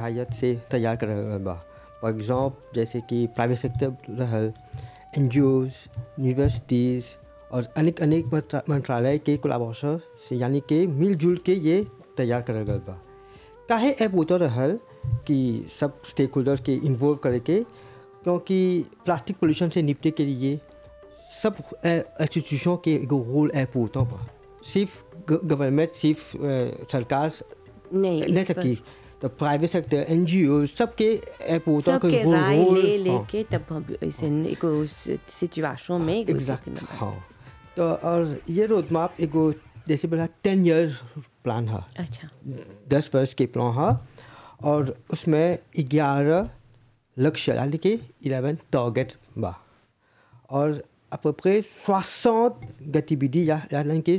सहायत से तैयार कर रहल बा फॉर एग्जाम्पल जैसे कि प्राइवेट सेक्टर रहल एन जी यूनिवर्सिटीज़ और अनेक अनेक मंत्रा- मंत्रालय के कोलाबोरेशन से यानी कि मिलजुल के ये तैयार करल गल बा काहे ऐप होता रहल कि सब स्टेक होल्डर्स के इन्वॉल्व करे के क्योंकि प्लास्टिक पोल्यूशन से निपटे के लिए सब इंस्टीट्यूशन के एगो रोल ऐप होता बा सिर्फ गवर्नमेंट सिर्फ अ, सरकार नहीं नहीं इस पर सकी तो प्राइवेट सेक्टर एन जी ओ सबके ऐप होता सबके रोल- राय रोल- ले हाँ। लेके तब हम ऐसे एगो सिचुएशन में एगो एग्जैक्ट स्थिति में हाँ तो और ये रोड मैप एगो जैसे बोला टेन ईयर प्लान है अच्छा दस वर्ष के प्लान है और उसमें ग्यारह लक्ष्य यानी कि इलेवन टारगेट बा और अपने सोixante गतिविधि या यानी कि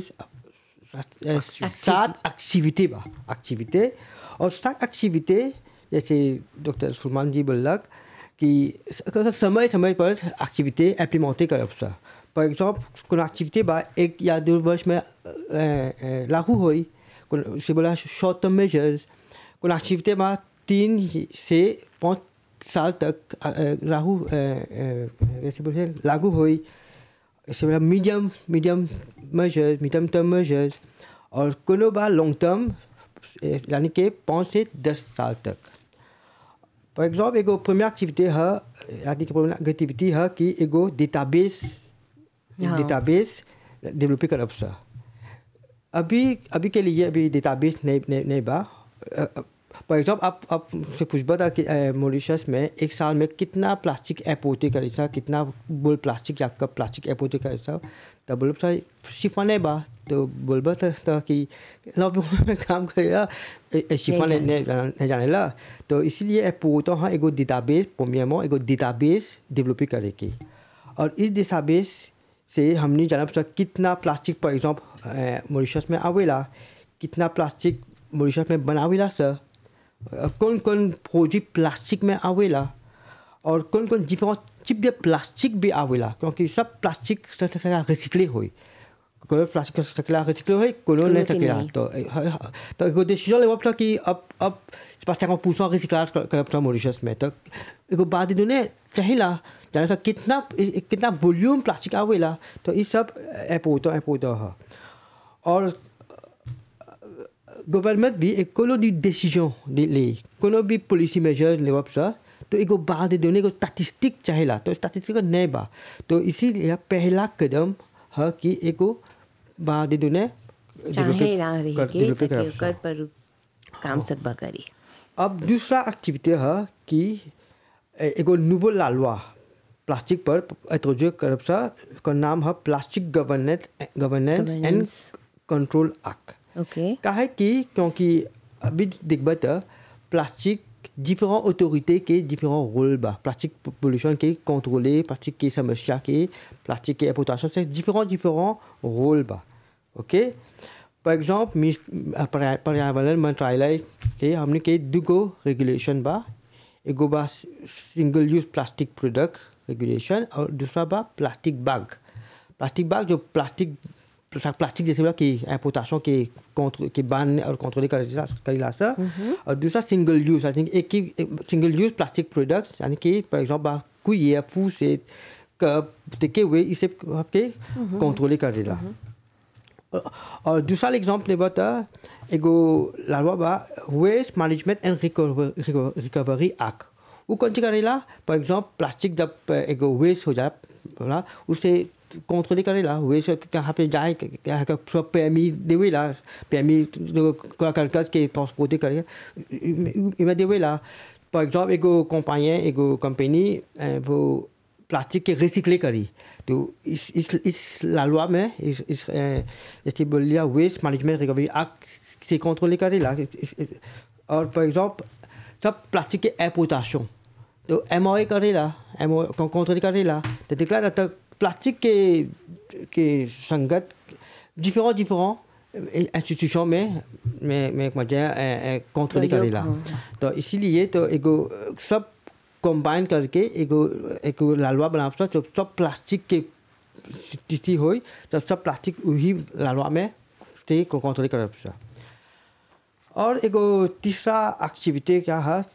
सात एक्टिविटी बा एक्टिविटी और सात एक्टिविटी जैसे डॉक्टर सुलमान जी बोलक कि समय समय पर एक्टिविटी इम्प्लीमेंटे करब सा फॉर एग्जाम्पल कोनो एक्टिविटी बा एक या दो वर्ष में अ, अ, लागू होई कोनो से बोला शॉर्ट टर्म मेजर्स कोनो एक्टिविटी बा तीन से पाँच साल तक अ, अ, लागू अ, अ, जैसे बोले लागू हुई ऐसे बोला medium medium measures medium term measures और कोनो बा लॉन्ग टर्म यानी कि पाँच से दस साल तक फॉर एग्जाम्पल एगो प्रीमियर एक्टिविटी है यानी कि प्रीमियर गतिविधि है कि एगो डेटाबेस हाँ। डेटाबेस डेवलप करब सा अभी अभी के लिए अभी डेटाबेस नहीं नहीं नहीं बा फॉर एग्जाम्पल आप आप से पूछबा था कि मॉरिशस में एक साल में कितना प्लास्टिक एपोते करे सा कितना बोल प्लास्टिक या कब प्लास्टिक एपोते करे सा तब बोलब सा शिफा नहीं बा तो बोलबा था, था कि नौ में काम करेगा शिफा नहीं नहीं जाने- नहीं जाने ला तो इसीलिए एपोता हाँ एगो डेटाबेस प्रीमियमो एगो डेटाबेस डेवलप करे की और इस डेटाबेस से हमने जाना पड़ा कितना प्लास्टिक फॉर एग्जाम्पल मॉरिशस में आवेला कितना प्लास्टिक मॉरिशस में बनावेला सर कौन कौन प्रोजेक्ट प्लास्टिक में आवेला और कौन कौन डिफरेंट चिप दे प्लास्टिक भी आवेला क्योंकि सब प्लास्टिक रिसिकले होई कोनो प्लास्टिक सकेला रिसिकले होई कोनो कोनो नहीं के सकेला नहीं। तो तो एगो डिसीजन लेवल था कि अब अब प्लास्टिक को पूछा रिसिक्लाज करब था मॉरिशस में तो एगो बात इन्होंने चाहिला जाने था कितना कितना वॉल्यूम प्लास्टिक आवेला तो ये सब ऐप होता ऐप होता है और गवर्नमेंट भी एक कोनो भी डिसीजन ले कोनो भी पॉलिसी मेजर लेवब सा तो एगो बात देने को स्टैटिस्टिक चाहेला तो स्टैटिस्टिक नहीं बा तो इसीलिए पहला कदम है कि एगो बात देने चाहे ना रही के ताकि ओकर पर काम सकबा करी अब दूसरा एक्टिविटी है कि ए- एगो नूवो लालवा प्लास्टिक पर इंट्रोड्यूस करब सा का नाम है plastic governance governance and Governance. Control act okay काहे कि क्योंकि अभी देखबा त प्लास्टिक डिफरेंट ऑथोरिटी के डिफरेंट रोल बा प्लास्टिक पोल्यूशन के कंट्रोले प्लास्टिक की समस्या के प्लास्टिक के एक्सप्लोइटेशन से डिफरेंट डिफरेंट रोल बा ओके फॉर एग्जाम्पल पर्यावरण मंत्रालय के हमने के दुगो रेगुलेशन बा एगो बा single use plastic product regulation और दूसरा बा प्लास्टिक बैग प्लास्टिक बैग जो प्लास्टिक प्लास्टिक जैसे बोला कि एपोटाशों के contre के बांधने और कंट्रोल करेला करेला सा और दूसरा सिंगल यूज आई थिंक एक ही सिंगल यूज प्लास्टिक प्रोडक्ट्स यानी कि फॉर एग्जाम्पल कोई ये फूड से कप टेके हुए इसे आपके कंट्रोल करेला और- और दूसरा एग्जाम्पल लेबा था एगो लालवा बा waste management and recovery act वो कौन सी करेला फॉर एग्जाम्पल प्लास्टिक जब एगो वेस्ट हो जाए बोला उसे कंट्रोल करेला वेस्ट कहाँ पे जाए कहाँ का सब पैमी देवेला पैमी करकस के ट्रांसपोर्ट करे इमें देवेला फॉर एग्जाम्पल एगो कंपनी एगो कंपनी वो प्लास्टिक के रिसिकले करी तो इस इस इस लालवा में इस इस अ, जैसे बोल लिया वेस्ट मैनेजमेंट रिकवरी एक्ट से कंट्रोल करेला इस- इस- और फॉर एग्जाम्पल सब प्लास्टिक के एपोटाशन तो एम ओ करेला एम ओ कंट्रोल करेला तो दिखला जाता प्लास्टिक के के संगत डिफरेंट डिफरेंट इंस्टीट्यूशन में में में मजा कंट्रोल प्रयोग, करेला हाँ। तो इसीलिए तो एगो सब कंबाइन करके एगो एगो लालवा बनाब तो सब प्लास्टिक के स्थिति होई तो सब प्लास्टिक वही लालवा में से कंट्रोल करब सा और एगो तीसरा एक्टिविटी क्या है